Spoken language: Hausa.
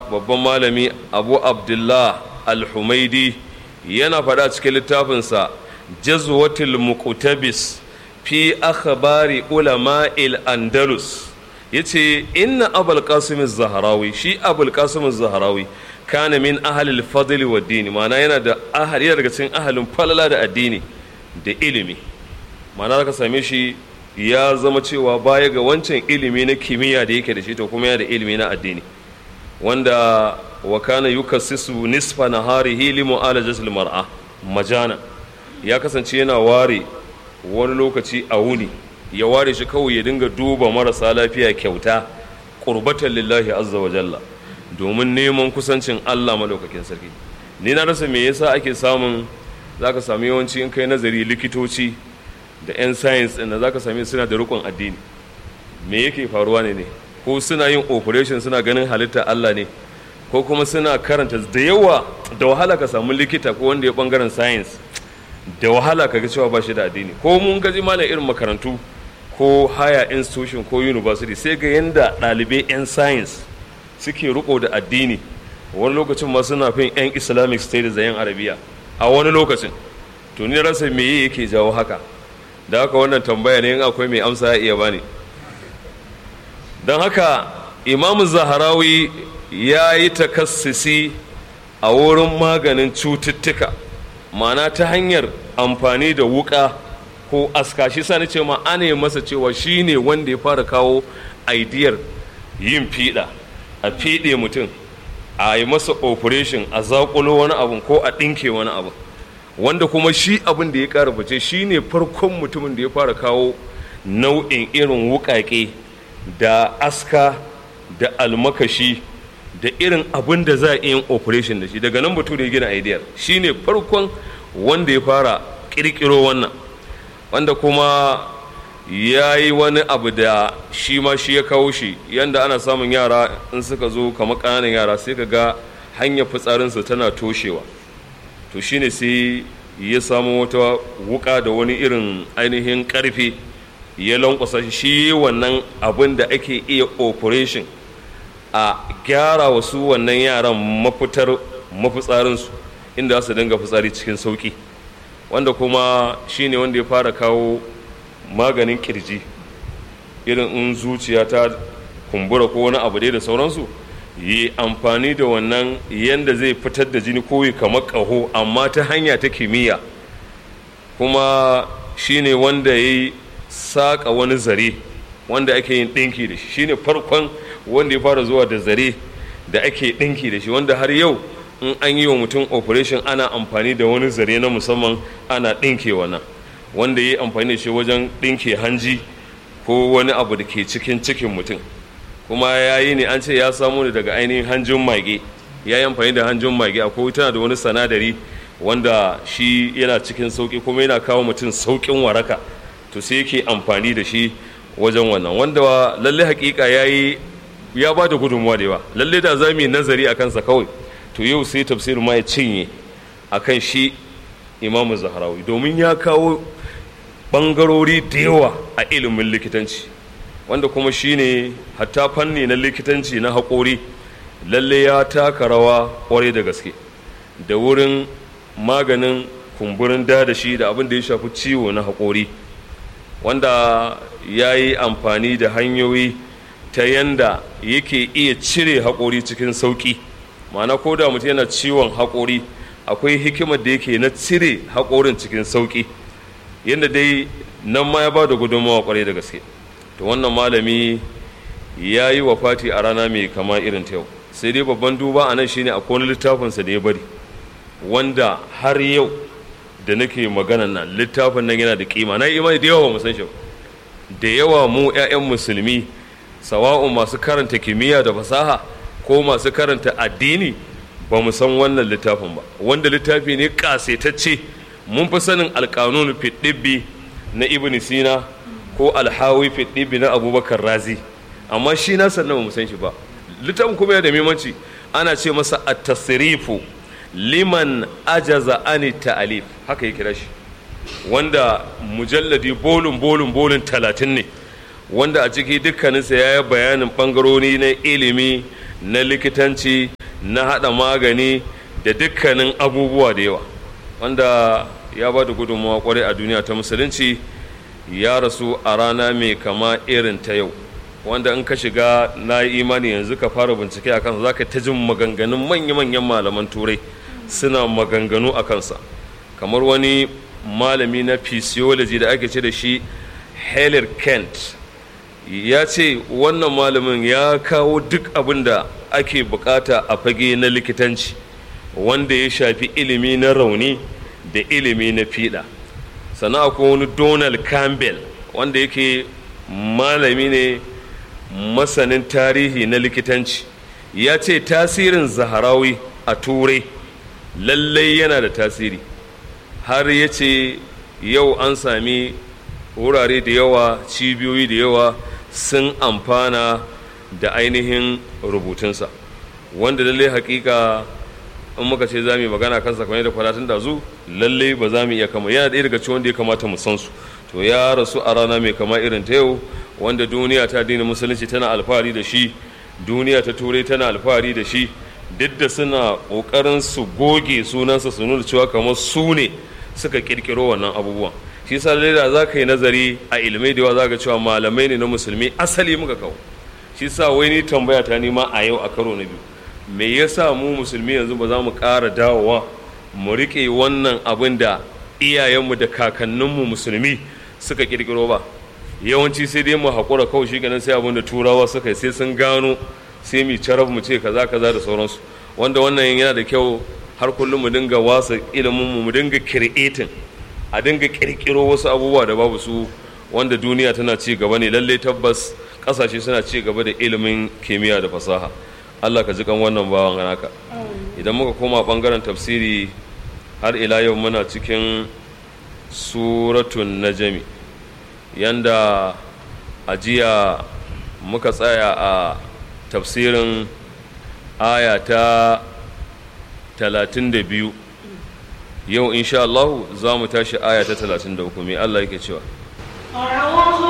babban malami abu abdullah al-humaidi yana faɗa cikin littafinsa jazwatul muqtabis fi akhbari ulama'il andalus yace inna abul qasim az-zahrawi shi abul qasim az-zahrawi kana min ahli al-fadl wa din ma'ana yana da ahli yana daga cikin ahalin falala da addini da ilimi ma'ana zaka same shi ya zama cewa baya ga wancan ilimi na kimiyya da yake da shi to kuma yana da ilimi na addini wanda wa kana yukassisu nisfa naharihi li mu'alajatil mar'a majana ya kasance yana ware wani lokaci a wuni ya ware shi kawai ya dinga duba marasa lafiya kyauta qurbatan lillahi azza wa jalla domin neman kusancin Allah madaukakin sarki ni na rasa me yasa ake samun zaka sami yawanci in kai nazari likitoci da 'yan science ɗin da zaka sami suna da rukun addini me yake faruwa ne ne ko suna yin operation suna ganin halitta Allah ne ko kuma suna karanta da yawa da wahala ka samu likita ko wanda ya bangaren science da wahala ka ga cewa ba shi da addini ko mun gaji mana irin makarantu ko higher institution ko university sai ga yanda ɗalibai 'yan science suke riko da addini wani lokacin ma suna fin 'yan islamic state da 'yan arabiya a wani lokacin to ni rasa me yake jawo haka da haka wannan tambaya ne in akwai mai amsa ya iya bani don haka imamu zaharawi ya yi takassisi a wurin maganin cututtuka mana ta hanyar amfani da wuka ko aska shi sa ce ma ana yi masa cewa shi ne wanda ya fara kawo aidiyar yin fiɗa a fiɗe mutum a yi masa operation a zaƙulo wani abu ko a ɗinke wani abu wanda kuma shi abin da ya ƙara fice shi ne farkon mutumin da ya fara kawo nau'in irin wuƙaƙe da aska da almakashi da irin abin da za a yin operation da shi daga nan batu da ya gina idea shi ne farkon wanda ya fara ƙirƙiro wannan wanda kuma ya yi wani abu da shi ma shi ya kawo shi yanda ana samun yara in suka zo kamar ƙananan yara sai ka ga hanyar fitsarinsu tana toshewa to shine sai ya samu wata wuka da wani irin ainihin karfe ya lankwasa shi wannan abin da ake iya operation a gyara wasu wannan yaran mafitar mafitsarinsu inda su dinga fitsari cikin sauki wanda kuma shine wanda ya fara kawo maganin kirji irin in zuciya ta kumbura ko wani abu dai da sauransu yi amfani da wannan yadda zai fitar da jini koyi kamar ƙaho amma ta hanya ta kimiyya kuma shine wanda ya yi saƙa wani zare wanda ake yin ɗinki da shi shine farkon wanda ya fara zuwa da zare da ake ɗinki da shi wanda har yau in an yi wa mutum operation ana amfani da wani zare na musamman ana ɗinke wannan wanda ya yi amfani da shi wajen ɗinke hanji ko wani abu da ke cikin cikin mutum kuma ya yi ne an ce ya samu ne daga ainihin hanjin mage ya yi amfani da hanjin mage akwai tana da wani sanadari wanda shi yana cikin sauƙi kuma yana kawo mutum sauƙin waraka to sai yake amfani da shi wajen wannan wanda lalle hakika ya yi ya ba da gudunmuwa da yawa lalle da za mu yi nazari a kansa kawai to yau sai tafsirin ma ya cinye a kan shi imamu zaharawi domin ya kawo ɓangarori da yawa a ilimin likitanci wanda kuma shine hatta fanni na likitanci na haƙori lalle ya taka rawa ƙwarai da gaske da wurin maganin kumburin dadashi da abin da ya shafi ciwo na haƙori wanda ya yi amfani da hanyoyi ta yanda yake iya cire haƙori cikin sauƙi ma'ana ko da mutum yana ciwon haƙori akwai hikimar da yake na cire haƙorin cikin sauƙi yadda dai nan ma ya ba da gudunmawa ƙwarai da gaske to wannan malami ya yi wa fati a rana mai kama irin ta yau sai dai babban duba a nan shine akwai wani littafinsa da ya bari wanda har yau da nake maganan nan littafin nan yana da kima na imani da yawa mu san shi da yawa mu 'ya'yan musulmi sawa'un masu karanta kimiyya da fasaha ko masu karanta addini ba mu san wannan littafin ba wanda littafi ne kasetacce mun fi sanin alkanun fiɗibbi na ibn sina ko alhawi fiɗibbi na abubakar razi amma shi na sannan ba mu san shi ba littafin kuma yana da muhimmanci ana ce masa at-tasrifu liman ajaza ani ta'alif haka ya kira shi wanda mujalladi bolin bolin bolin talatin ne wanda a ciki dukkaninsa ya yi bayanin ɓangarori na ilimi na likitanci na haɗa magani da dukkanin abubuwa da yawa wanda ya ba da gudunmawa kwarai a duniya ta musulunci ya rasu a rana mai kama irin ta yau wanda in ka shiga na yi imani yanzu ka fara bincike a kansa za ka ta jin maganganun manya-manyan malaman turai suna maganganu a kansa kamar wani malami na physiology da ake ce da shi heller kent ya ce wannan malamin ya kawo duk abin da ake bukata a fage na likitanci wanda ya shafi ilimi na rauni da ilimi na fiɗa sannan akwai wani donald campbell wanda yake malami ne masanin tarihi na likitanci ya ce tasirin zaharawi a turai lallai yana da tasiri har ya ce yau an sami wurare da yawa cibiyoyi da yawa sun amfana da ainihin rubutunsa wanda lallai hakika in muka ce za mu yi magana kansa kamar da fadatun da zu lallai ba za mu iya kama yana ɗaya daga cikin wanda ya kamata mu san su to ya rasu a rana mai kama irin ta yau wanda duniya ta dina musulunci tana alfahari da shi duniya ta turai tana alfahari da shi duk da suna ƙoƙarin su goge sunansa su nuna cewa kamar su ne suka ƙirƙiro wannan abubuwan shi sa da za ka yi nazari a ilimai da yawa za ka cewa malamai ne na musulmi asali muka kawo shi sa wai ni tambaya ta nima a yau a karo na biyu me yasa mu musulmi yanzu ba za mu ƙara dawowa mu riƙe wannan abin da iyayenmu da kakanninmu musulmi suka ƙirƙiro ba yawanci sai dai mu haƙura kawai shi ganin sai abin da turawa suka yi sai sun gano sai mu carab mu ce kaza kaza da sauransu wanda wannan yana da kyau har kullum mu dinga wasa ilimin mu mu dinga creating a dinga kirkiro wasu abubuwa da babu su wanda duniya tana ci gaba ne lalle tabbas kasashe suna ci gaba da ilimin kimiyya da fasaha Allah ka ji kan wannan bawan naka idan muka koma bangaren tafsiri har ila yau muna cikin suratun najami yanda a jiya muka tsaya a tafsirin aya ta talatin da biyu yau insha Allah za mu tashi aya ta talatin da uku mai Allah yake cewa أعوذ